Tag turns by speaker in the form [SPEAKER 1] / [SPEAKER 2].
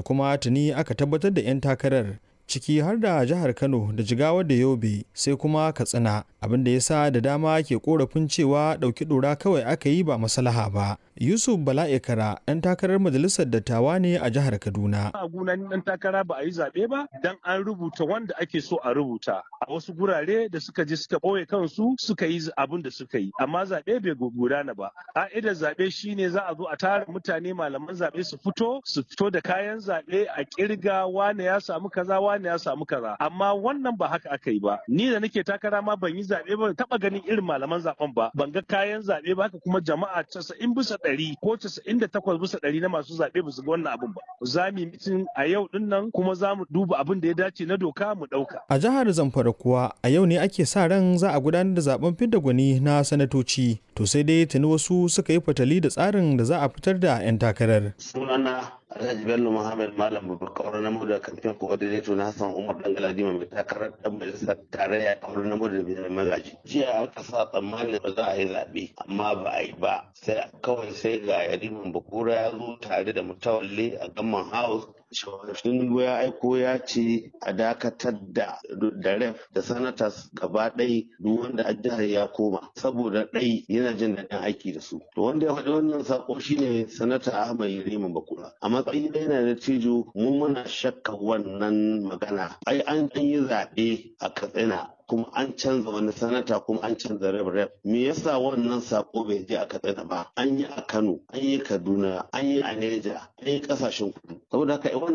[SPEAKER 1] kuma tuni aka tabbatar da 'yan takarar ciki har da jihar Kano da Jigawa da Yobe sai kuma Katsina abin da ya sa da dama ke korafin cewa ɗauki ɗora kawai aka yi ba maslaha ba. Yusuf Bala'ikara ɗan takarar majalisar dattawa ne a jihar Kaduna.
[SPEAKER 2] A gunan ɗan takara ba a yi zaɓe ba dan an rubuta wanda ake so a rubuta. A wasu gurare da suka je suka ɓoye kansu suka yi abin da suka yi. Amma zaɓe bai gudana ba. Ka'idar zaɓe shine za a zo a tara mutane malaman zaɓe su fito su fito da kayan zaɓe a kirga wane ya samu kaza wane ya samu kaza. Amma wannan ba haka aka yi ba. Ni da nake takara ma ban yi zaɓe ba taɓa ganin irin malaman zaɓen ba. Ban ga kayan zaɓe ba haka kuma jama'a casa'in bisa ɗari ko casa'in da takwas bisa ɗari na masu zaɓe ba su ga wannan abin ba. Za mu yi mitin a yau ɗin nan kuma za mu duba abin da ya dace na doka mu ɗauka.
[SPEAKER 1] A jihar Zamfara kuwa a yau ne ake sa ran za a gudanar da zaben fidda gwani na sanatoci. To sai dai tuni wasu suka yi fatali da tsarin da za a fitar da 'yan takarar.
[SPEAKER 3] Sunana Alhaji Bello Muhammad Malam Babakar na Muda kamfen coordinator na Hassan Umar Dangaladima mai takarar dan majalisar tarayya a wurin na Muda da magaji. Jiya aka sa tsammanin ba za a yi zaɓe amma ba a yi ba. Sai kawai sai ga Yariman Bakura ya zo tare da mutawalle a Gamman House Tinubu ya aiko ya ce a dakatar da da ref da sanatas gaba ɗai duk wanda a jihar ya koma saboda ɗai yana jin daɗin aiki da su. To wanda ya faɗi wannan sako shine sanata Ahmad Yariman Bakura. A matsayin da yana da cijo mu muna shakka wannan magana. Ai an yi zaɓe a Katsina kuma an canza wani sanata kuma an canza rep rep me yasa wannan sako bai je a katsina ba an yi a kano an yi kaduna an yi a neja an yi kasashen kudu saboda haka